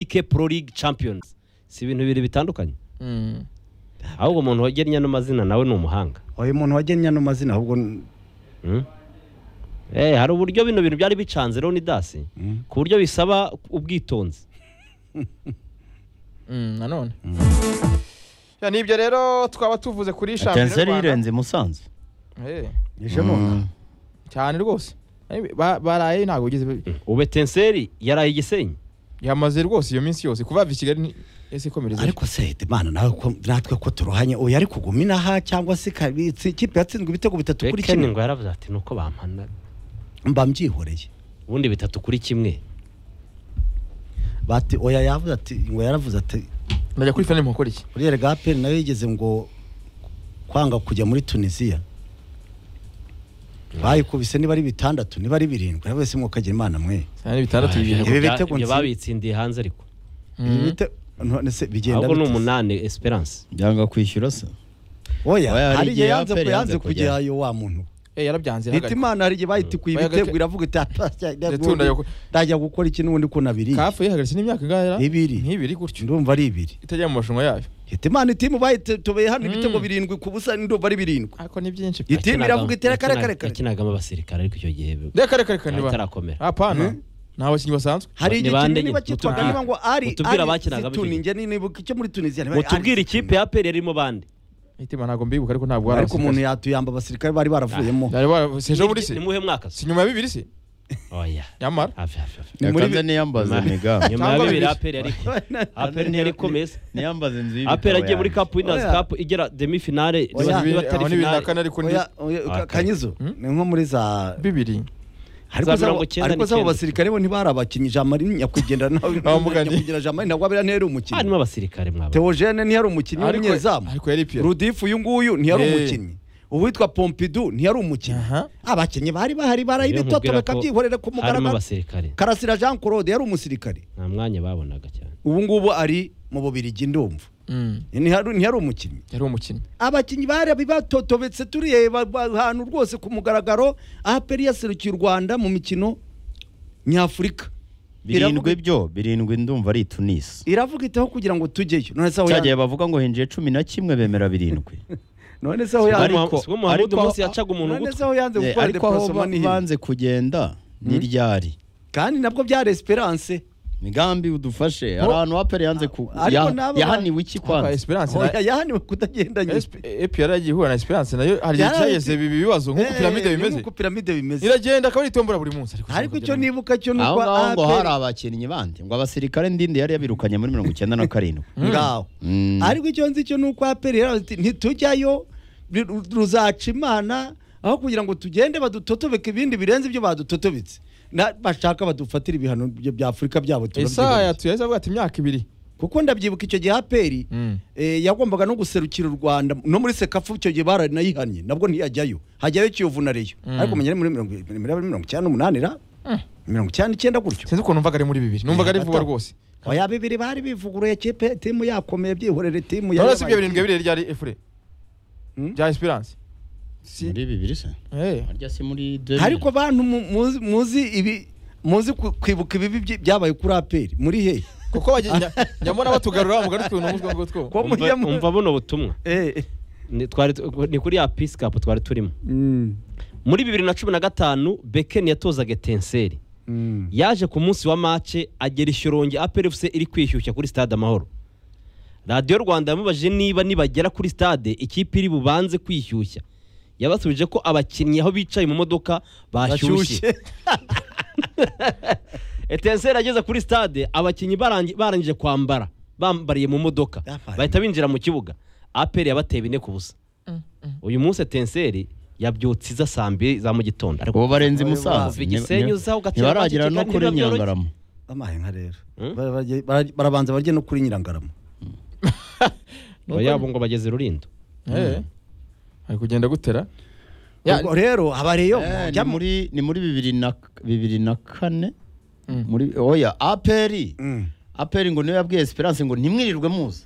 bike pro league champions si ibintu bibiri bitandukanye ahubwo umuntu wagennye ano mazina nawe ni umuhanga uyu muntu wagennye ano mazina ahubwo Mm. Eh, hari uburyo bino bintu byari bicanze Ronnie Dasi ku buryo bisaba ubwitonzi nanone Ya, ni ibyo rero twaba tuvuze kuri shampiyona atenseri y'u Rwanda yirenze musanze Eh, yishemuka cyane rwose Ari- ba- baraye ntabwo bigize ubetenseri yaraye igisenyi yamaze rwose iyo minsi yose kuva i Kigali ni- ese ikomereza ariko se Imana nawe ko- natwe ko turuhanye uyu ari kuguma inaha cyangwa se kabitsi ikipe yatsinzwe ibitego bitatu kuri bekeni kimwe ngo yaravuze ati nuko bampana mba mbyihoreye ubundi bitatu kuri kimwe bati oya yavuze ati ngo yaravuze ati ndajya kuri finale mukora iki buriyeri bwa peri nayo yigeze ngo kwanga kujya muri tunisiya bayikubise niba ari bitandatu niba ari birindwi nawe wese mwukagira imana mwe cyane bitandatu bibiri Ibi Bya- bitego ibyo nzi- babitsindiye hanze ariko Ibi bite- none se bigenda ahubwo ni bite se? umunani esperance byanga kwishyura se oya Oya, hari hari igihe igihe yanze APR ko yanze yanze kujyayo. kujyayo wa muntu Eh, yarabyanze leta yarahagarika. imana hari igihe bayitikuye Oya, ibitego gake- iravuga iti "Atashya, Ndetse wenda yako- ndajya gukora iki n'ubundi ko nabiri kafu yihagaritse n'imyaka ingahe ra? Ibiri. nk'ibiri gutyo ndumva ari ibiri itajya mu marushanwa yayo leta imana itimu bayitobeye hano Mm. ibitego birindwi ku busa ndumva ari birindwi ariko ni byinshi pe. itimu iravuga iti reka reka reka reka." yakinagamo abasirikare ariko icyo gihe reka reka reka niba atarakomera hapana Mhm. ni abakinnyi basanzwe hari Ni igihe bande kinini nyine? bakitwaga Mutubwire- niba ngo ari mutubwire ari abakinagamo situni icyo njye nibuka icyo muri tunisiya niba ari mutubwire ari ikipe situni. ya peri yarimo bande itima ntabwo mbibuka ariko ntabwo ariko umuntu abasirikare. yatuyamba abasirikare bari baravuyemo Yari wa- si ejo Ni- bundi se ni muhe mwaka se si nyuma ya bibiri se oya nyamara hafi hafi hafi Ni muri- yakanze niyambaze Ma- mega nyuma ya Cyangwa bibiri bibiri. aperi yari aperi ntiyari ikomeye se niyambaze nzu y'ibitabo aperi agiye muri yanjye. cup winners Oya. cup igera demi finale Oya. niba- niba Bibiri- atari aho ni bibiri na finale kane ariko ni Oya, oya, Ah, ka- kanyizo ni nko muri za bibiri ariko za mirongo zabo icyenda ariko zabo n'icyenda. basirikare bo ntibari abakinnyi jamari nyakwigendera nawe Abamugani. nyakwigendera jamari ntabwo abera ntiyari umukinnyi harimo abasirikare mwaba teogene ntiyari umukinnyi Ariko- w'umunyezamu ariko yari piyeri. rudifu uyu nguyu ntiyari Eh. umukinnyi uwitwa pompidu ntiyari umukinnyi Aha. abakinnyi bari bahari barayibitoto Niyo nkubwira ko bakabyihorera ku harimo mugaragaro abasirikare karasira jean claude yari umusirikare nta mwanya babonaga cyane ubu ngubu ari mu bubirigi ndumva Mm. ntihari ntihari umukinnyi yari umukinnyi abakinnyi bari batotobetse tureba ba- ahantu rwose ku mugaragaro aperi yaserukiye u rwanda mu mikino nyafurika birindwi Iravuga- byo birindwi ndumva ari tunisi iravuga itaho kugira ngo tujyeyo none se aho cya ya- gihe bavuga ngo hinjiye cumi na kimwe bemera birindwi none se aho ya- Ariko- ariko muhamudu ariko- munsi yacaga umuntu none se ugutwi aho yanze Eh, gutwara ariko aho deporosoma ba- ni hino banze kugenda ni ryari kandi nabwo byari esperance migambi udufashe hari ahantu aperi yanze ku Ariko ya- nabo- yahaniwe iki Aka kwanza esperance na- Oya, yahaniwe kutagendanye Esp- EPR yagiye ihura na esperance nayo hari igihe Yari- cyageze ibi bibazo nk'uko piramide bimeze nk'uko piramide bimeze iragenda akaba itombora buri munsi ariko ariko icyo sinakugeraho. nibuka cyo ni aho uko ngaho ngo hari APR abakinnyi bandi ngo abasirikare ndinde yari yabirukanye muri mirongo icyenda na karindwi ngaho Mm. ariko icyo nzi cyo ni uko aperi yaravuze iti ntitujyayo ru- ruzaca imana aho kugira ngo tugende badutotobeke ibindi birenze ibyo badutotobetse Na- bashaka badufatira ibihano bya- bya afurika byabo Esaya turabyibuka. tuyahise avuga ati imyaka ibiri kuko ndabyibuka icyo gihe aperi Mm. eh, yagombaga no guserukira u rwanda no muri sekafu icyo gihe baranayihannye nabwo ntiyajyayo hajyayo kiyovu na reyo ariko munyari muri mirongo muri mirongo icyenda n'umunani ra mirongo icyenda n'icyenda gutyo sinzi ukuntu numvaga ari muri bibiri numvaga ari vuba Bato. rwose oya bibiri bari bivuguruye kipe timu yakomeye byihorere timu none si ibyo yabaye- birindwi biriya rya efure Mm. bya esperance Si- muri bibiri se Eh. harya si muri deux mille. ariko bantu mu- muzi- muzi ibi muzi ku- kwibuka ibibi byi- byabaye kuri aperi muri hehe kuko bagiye- nya- nyamara batugarura mugari utuntu mutwe ngo two ko umva mujya mu- umva buno butumwa Eh, ni twari tu- ni kuri ya peace cup twari turimo mm, muri bibiri na cumi na gatanu bekeni yatozaga etenseri mm. yaje ku munsi wa mace agera ishyorongi aperi fuse iri kwishyushya kuri stade amahoro radiyo rwanda yamubajije niba nibagera kuri stade ikipe iri bubanze kwishyushya yabasubije ko abakinnyi aho bicaye mu modoka bashyushye Bashyushye. etenseri ageze kuri stade abakinnyi barangi- barangije kwambara bambariye mu modoka Bambariye. bahita binjira mu kibuga aperi yabateye bine ku busa uyu munsi etenseri yabyutse iza saa mbiri za mu gitondo ariko ubu barenze Oya, imusanze bava igisenyi uza ugatira ntibaragira abandi no kigali kuri ntibabyoroshye. nyirangarama bamaye nka rero Mm? Bara- barye- bara- barabanza barye no kuri nyirangarama yabo ngo bageze rurindo Eh. ari kugenda gutera Ya- ubwo rero abareyo Eh, mujya ni mu- muri ni muri bibiri na bibiri na kane Mm. muri oya aperi Mm. aperi ngo niwe yabwiye esperance ngo ntimwirirwe muza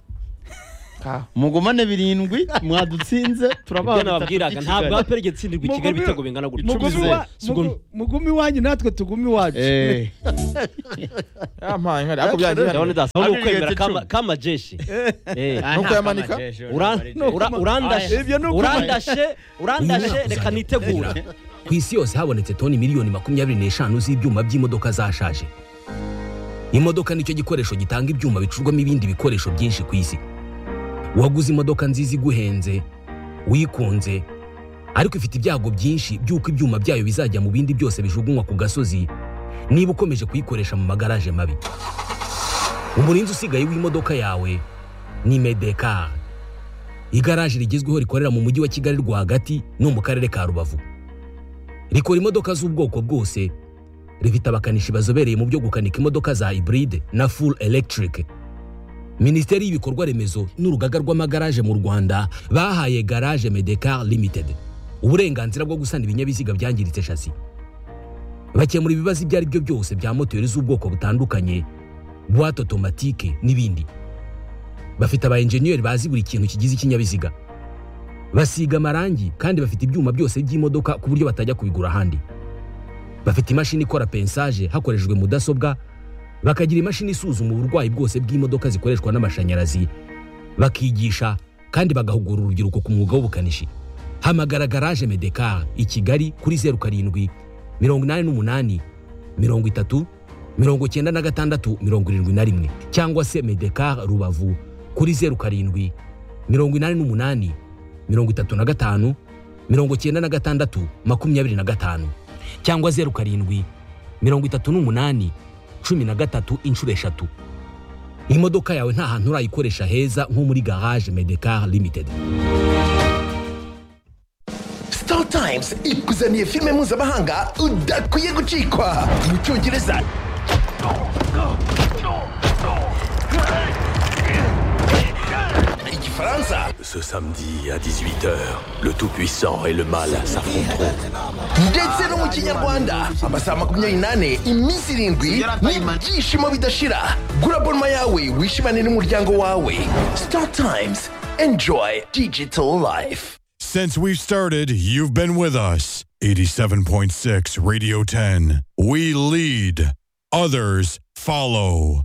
Ah. mugumane birindwi mwadutsinze turabaha ibyo nababwiraga bitatu ntabwo by'ikigali. aperi yatsindirwa i kigali Mugumi- ibitego bingana gutya Mugumi Icumi. wa- Sugumi. mugume iwanyu natwe tugume iwacu Eh, yampaye nkari ariko byangiye ndabona idasa ahubwo Abiri ukwemera yetse icumi. kama- kamajeshi Eh. aha, ukuyamanika? amajeshi, Ura- amajeshi. ura- urandashe Ibyo ni ukubara. urandashe urandashe reka nitegure ku isi yose habonetse toni miliyoni makumyabiri n'eshanu z'ibyuma by'imodoka zashaje imodoka nicyo gikoresho gitanga ibyuma bicurwamo ibindi bikoresho byinshi ku isi waguze imodoka nziza iguhenze wikunze ariko ifite ibyago byinshi by'uko ibyuma byayo bizajya mu bindi byose bijugunywa ku gasozi niba ukomeje kuyikoresha mu magaraje mabi umurinzi usigaye w'imodoka yawe ni medekar igaraje rigezweho rikorera mu mujyi wa kigali rwagati no mu karere ka rubavu rikora imodoka z'ubwoko bwose rifite abakanishi bazobereye mu byo gukanika imodoka za hybride na full electric minisiteri y'ibikorwa remezo n'urugaga rw'amagaraje mu rwanda bahaye garage medecar limited uburenganzira bwo gusana ibinyabiziga byangiritse shasi bakemura ibibazo ibyo ari byo byose bya moteri z'ubwoko butandukanye buwate otomatike n'ibindi bafite aba enjeniyeri bazi buri kintu kigize ikinyabiziga basiga amarangi kandi bafite ibyuma byose by'imodoka ku buryo batajya kubigura ahandi bafite imashini ikora pensaje hakoreshejwe mudasobwa bakagira imashini isuzuma uburwayi bwose bw'imodoka zikoreshwa n'amashanyarazi bakigisha kandi bagahugura urubyiruko ku mwuga w'ubukanishi hamagara garaje medekar i kigali kuri zeru karindwi mirongo inani n'umunani mirongo itatu mirongo cyenda na gatandatu mirongo irindwi na rimwe cyangwa se medekar rubavu kuri zeru karindwi mirongo inani n'umunani mirongo itatu na gatanu mirongo cyenda na gatandatu makumyabiri na gatanu cyangwa zeru karindwi mirongo itatu n'umunani cumi na gatatu inshuro eshatu imodoka yawe nta hantu urayikoresha heza nko muri garage medecar limited Star Times ikuzaniye filime mpuzamahanga udakwiye gucikwa mu cyongereza igifaransa Ce samedi à 18h, le Tout-Puissant et le Mal s'affronteront. ndetse no mu kinyarwanda amasaha makumyabiri n'ane iminsi irindwi n'ibyishimo bidashira gura bonma yawe wishimane n'umuryango wawe Star Times enjoy digital life Since we've started, you've been with us. 87.6 Radio 10. We lead, others follow.